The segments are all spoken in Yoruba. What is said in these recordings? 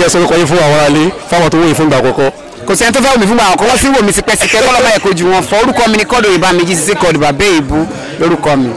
ẹ sọ orúkọ yín fún àwọn aráalé fáwọn tó wòye fún ìgbà àkọ́kọ́. kò sẹ́ni tó fẹ́ wò mí fúngbà àwọn kan wọ́n sì wò mí tipẹ́tipẹ́ kọ́ lọ́mọ ẹ̀kọ́ ju wọn fọ orúkọ mi ní kọ́dọ̀ ìbá mi jí sí kọ́dọ̀ bàbá èébú lórúkọ mi.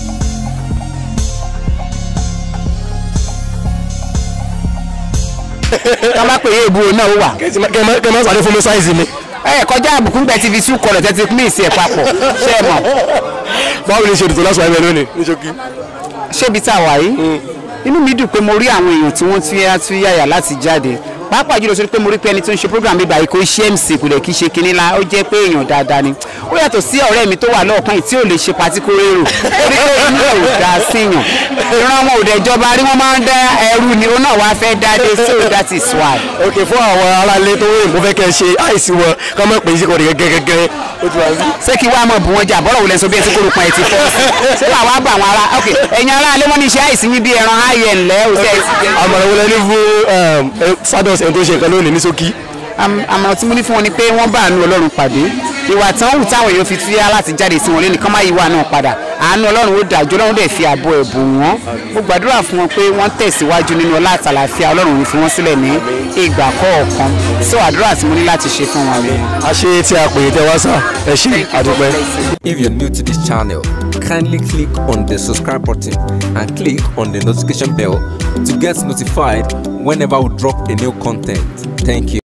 tọ́ bá pè é èébú o náà ó wà. kẹ́ ẹ má sáré fún mi sáìsì mi. ẹ kọjá àbùkù gbẹ ti fi sú kọlọ̀ tẹ́tí mí ìsì ẹ̀ papọ̀ ṣé ẹ mọ̀ báwo ni ṣe ètò lásán ẹgbẹ́ lónìí ní ṣókí. ṣébi tá a wà yìí inú mi dùn pé mo rí àwọn èèyàn tí wọ́n tún yá tún yàyà láti jáde pàápàá jùlọ sórí pé mo rí pé ẹni tó ń ṣe program bíbá yìí kò ṣe mc kò lè kí ṣe kinní la ó jẹ́ pé èèyàn dáadáa ni ó yàtọ̀ sí ọ̀rẹ́ mi tó wà lọ́ọ̀kan yìí tí ò lè ṣe patí kó rérò torí pé inú ẹ̀ ò dá síyàn ìran wọn ò dẹ̀ jọba rí wọ́n máa ń dá ẹrú ni ó náà wá fẹ́ dáadé so that is why. ok fún àwọn aráalé tó wòye mo fẹ́ kẹ́ ẹ ṣe àìsí wọn ká má pè é sí kọ́ni gẹ́gẹ́gẹ́ ó ti wá sí. ṣé kí wàá mọ̀ bù wọ́n jà bọ́lọ̀ wò lẹ́sọ bí ẹ ti kóró pa ẹ ti fọ́ ṣé wàá wá bá àwọn ará ok ẹ̀yin ará alẹ́ wọ́n ní iṣẹ́ àìsí yín bí ẹran ayẹ̀ ńlẹ́ òṣè ẹ̀ ti jẹ́ àmọ̀ràn wọlé ní fún sados ẹni tó ṣe nǹkan lónìí ní ṣókí. Am- àmọ̀ràn tí mo ní fún wọn ni pé wọ́n bá àánú ọlọ́run pàdé ìwà tán wù táwọn èèyàn fi túyà láti jáde sí wọn lẹ́nu kán má yí wà náà padà àánú ọlọ́run ó dájú ọlọ́run dẹ̀ fi ààbò ẹ̀bùn wọn mo gbàdúrà fún wọn pé wọ́n tẹ̀síwájú nínú ọlá àtàlàfíà ọlọ́run ò ní fi wọ́n sílẹ̀ ní ìgbà kọ̀ọ̀kan so àdúrà tí mo ní láti ṣe fún wọn rèé. a ṣe tí a pè é tẹ wá sá ẹ ṣe àdúpẹ́. If you're new to this channel, kindly click on the subscribe button and click on the notification bell to get notified whenever we drop a new content. Thank you.